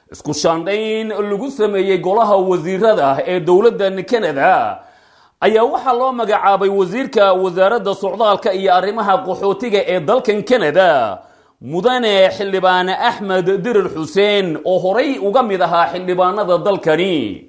isku shaandhayn lagu sameeyey golaha wasiirada ee dowladdan kanada ayaa waxaa loo magacaabay wasiirka wasaaradda socdaalka iyo arrimaha qaxootiga ee dalkan kanada mudane xildhibaan axmed dirir xuseen oo horay uga mid ahaa xildhibaanada dalkani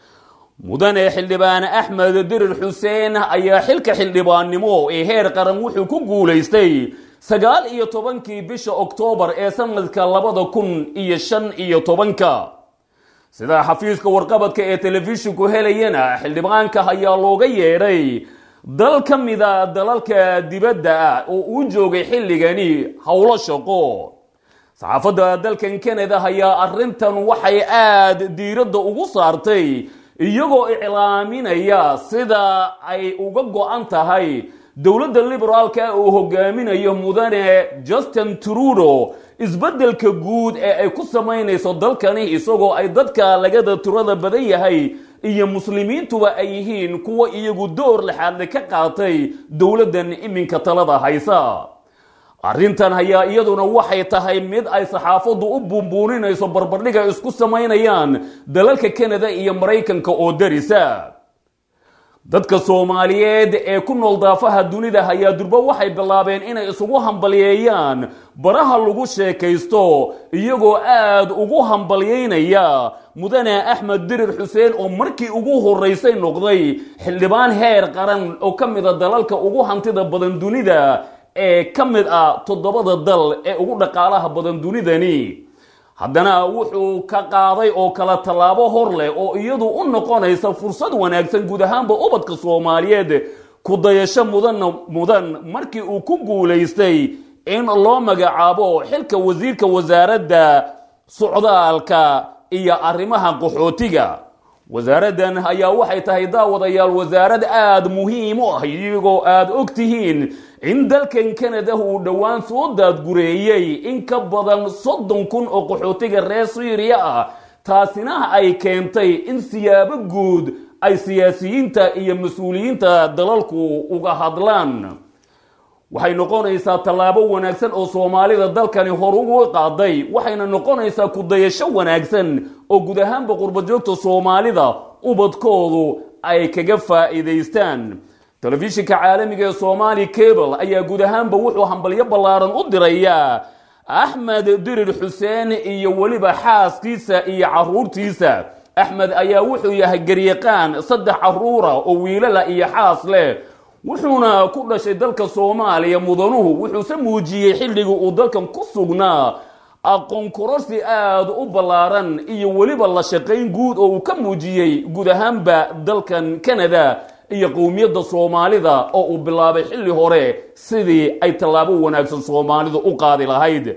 mudane xildhibaan axmed dirir xuseen ayaa xilka xildhibaannimo ee heer qaran wuxuu ku guulaystay sagaal iyo tobankii bisha oktoobar ee sanadka labada kun iyo shan iyo tobanka sidaa xafiiska warqabadka ee telefishinku helayana xildhibaanka ayaa looga yeedhay dal ka mida dalalka dibadda ah oo uu joogay xilligani howlo shaqo saxaafadda dalkan kanada ayaa arrintan waxay aada diiradda ugu saartay iyagoo iclaaminaya sida ay uga go-an tahay dowladda liberaalka uu hogaaminayo mudane justin trudo isbeddelka guud ee ay ku samaynayso dalkani isagoo ay dadka lagada turada badan yahay iyo muslimiintuba ay yihiin kuwa iyagu door lexaadle ka qaatay dowladdan iminka talada haysa arrintan ayaa iyaduna waxay tahay mid ay saxaafaddu u buunbuuninayso barbardhiga isku samaynayaan dalalka kanada iyo maraykanka oo darisa dadka soomaaliyeed ee ku nool daafaha dunida ayaa durbo waxay bilaabeen inay isugu hambalyeeyaan baraha lagu sheekaysto iyagoo aada ugu hambalyeynaya mudane axmed dirir xuseen oo markii ugu horeysay noqday xildhibaan heer qaran oo ka mida dalalka ugu hantida badan dunida ee ka mid ah toddobada dal ee ugu dhaqaalaha badan dunidani haddana wuxuu ka qaaday oo kala tallaabo hor leh oo iyadu u noqonaysa fursad wanaagsan guud ahaanba ubadka soomaaliyeed ku dayasho mudanna mudan markii uu ku guulaystay in loo magacaabo xilka wasiirka wasaaradda socdaalka iyo arrimaha qaxootiga wasaaraddan ayaa waxay tahay daawadayaal wasaarad aada muhiim u ah iyagoo aada og tihiin in dalkan kanada uu dhowaan soo daadgureeyey in ka badan soddon kun oo qaxootiga reer syriya ah taasina ay keentay in siyaabo guud ay siyaasiyiinta iyo mas-uuliyiinta dalalku uga hadlaan waxay noqonaysaa tallaabo wanaagsan oo soomaalida dalkani hor ugu qaaday waxayna noqonaysaa kudayasho wanaagsan oo guud ahaanba qurbajoogta soomaalida ubadkoodu ay kaga faa'iidaystaan telefishinka caalamiga ee somaali cable ayaa guud ahaanba wuxuu hambalyo ballaaran u dirayaa axmed dirir xuseen iyo weliba xaaskiisa iyo caruurtiisa axmed ayaa wuxuu yahay garyaqaan saddex caruura oo wiilala iyo xaas leh wuxuuna ku dhashay dalka soomaaliya mudanuhu wuxuuse muujiyey xilligii uu dalkan ku sugnaa aqoon kororsi aada u ballaaran iyo weliba la shaqayn guud oo uu ka muujiyey guud ahaanba dalkan kanada iyo qowmiyadda soomaalida oo uu bilaabay xilli hore sidii ay tallaabo wanaagsan soomaalidu u qaadi lahayd